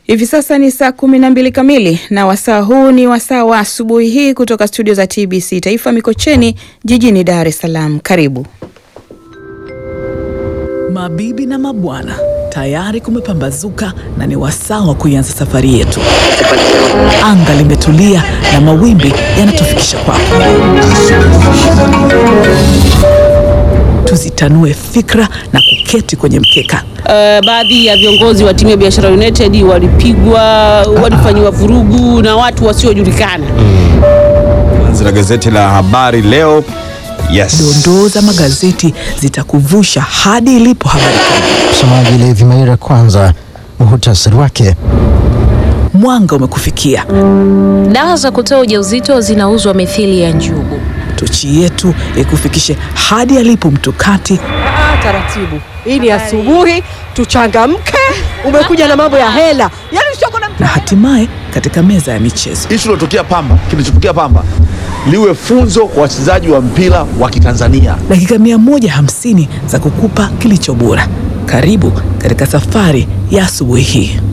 Hivi sasa ni saa kumi na mbili kamili na wasaa huu ni wasaa wa asubuhi hii kutoka studio za TBC Taifa Mikocheni jijini Dar es Salaam. Karibu. Mabibi na mabwana, tayari kumepambazuka na ni wasaa wa kuianza safari yetu. Anga limetulia na mawimbi yanatufikisha kwako. Tuzitanue fikra na kuketi kwenye mkeka. Uh, baadhi ya viongozi wa timu ya Biashara United walipigwa, walifanyiwa vurugu na watu wasiojulikana. Anzi la gazeti la habari leo. Yes. Dondoo za magazeti zitakuvusha hadi ilipo habari kuu. Msomaji Levi Maira, kwanza muhutasari wake. Mwanga umekufikia. Dawa za kutoa ujauzito zinauzwa mithili ya njugu. Tochi yetu ikufikishe hadi alipo mtukati Ah, taratibu. Hii ni asubuhi, tuchangamke. Umekuja na mambo ya hela, yaani usioko na na hatimaye katika meza ya michezo. Ishu ilotokea Pamba, kilichotokea Pamba liwe funzo kwa wachezaji wa mpira wa Kitanzania. dakika 150 za kukupa kilicho bora. Karibu katika safari ya asubuhi hii.